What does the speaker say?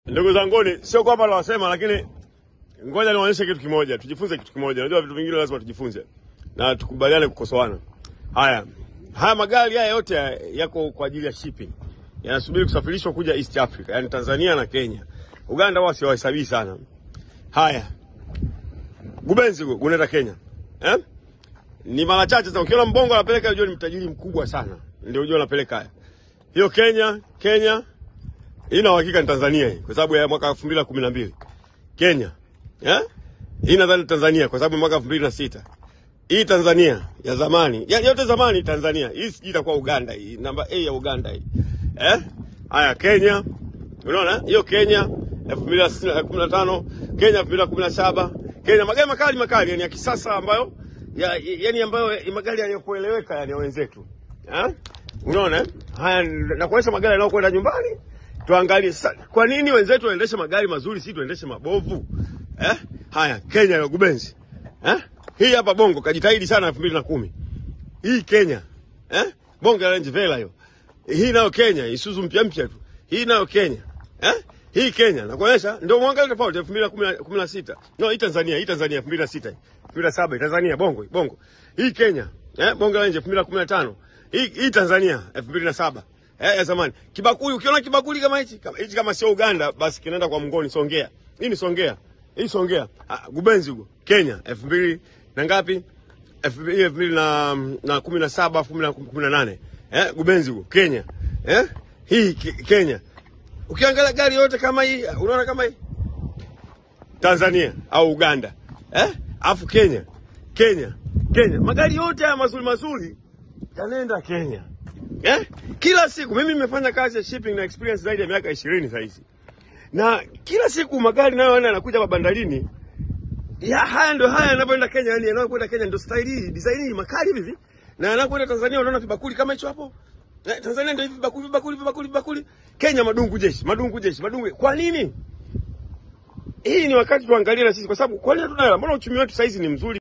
Ndugu zanguni, sio kwamba nawasema, lakini ngoja niwaonyeshe kitu kimoja, tujifunze kitu kimoja. Unajua vitu vingine lazima tujifunze na tukubaliane kukosoana. Haya, haya magari haya yote yako kwa ajili ya shipping, yanasubiri kusafirishwa kuja East Africa, yani Tanzania na Kenya. Uganda wao siwahesabii sana. Haya, Gubenzi unaenda Kenya eh? Ni mara chache sana ukiona mbongo anapeleka, unajua ni mtajiri mkubwa sana, ndio unajua anapeleka haya. Hiyo Kenya, Kenya ina uhakika ni Tanzania hii kwa sababu ya mwaka 2012. Kenya. Eh? Hii nadhani Tanzania kwa sababu mwaka 2006. Hii Tanzania ya zamani. Ya yote zamani Tanzania. Hii sijui itakuwa Uganda hii. Namba A ya Uganda hii. Eh? Haya Kenya. Unaona? Hiyo Kenya 2015, Kenya 2017. Kenya magari makali makali yani ya kisasa ambayo ya, yani ambayo magari yaliyokueleweka yani ya wenzetu. Eh? Unaona? Haya na kuonyesha magari yanayokwenda nyumbani. Tuangalie sasa, kwa nini wenzetu waendeshe magari mazuri, si tuendeshe mabovu eh? Haya, Kenya ya Gubenzi eh? Hii hapa Bongo kajitahidi sana elfu mbili na kumi hii Kenya eh? Bongo ya Range Rover hiyo, hii nayo Kenya, Isuzu mpya mpya tu, hii nayo Kenya eh? Hii Kenya nakuonyesha, ndio mwangalie tofauti elfu mbili na kumi na sita no, hii Tanzania, hii Tanzania elfu mbili na sita elfu mbili na saba Tanzania Bongo Bongo, hii Kenya eh? Bongo ya Range elfu mbili na kumi na tano hii hii Tanzania elfu mbili na saba Eh, ya zamani. Kibakuli ukiona kibakuli kama hichi, kama hichi kama sio Uganda basi kinaenda kwa mngoni Songea. Hii ni Songea. Hii Songea. Ah, Gubenzi huko. Kenya 2000 na ngapi? 2000 na na 17 2018. Eh, Gubenzi huko. Kenya. Eh? Hii Kenya. Ukiangalia gari yote kama hii, unaona kama hii? Tanzania au Uganda. Eh? Afu Kenya. Kenya. Kenya. Magari yote haya mazuri mazuri yanaenda Kenya. Eh? Kila siku mimi nimefanya kazi ya shipping na experience zaidi ya miaka 20 sasa hizi. Na kila siku magari nayo yanakuja hapa bandarini. Ya haya ndio haya yanapoenda Kenya, yani yanapokwenda Kenya ndio style hii, design hii makali hivi. Na yanapoenda Tanzania unaona vibakuli kama hicho hapo. Eh, Tanzania ndio hivi vibakuli vibakuli vibakuli vibakuli. Kenya madungu jeshi, madungu jeshi, madungu. Kwa nini? Hii ni wakati tuangalie na sisi kwa sababu kwani hatuna hela. Mbona uchumi wetu sasa hizi ni mzuri?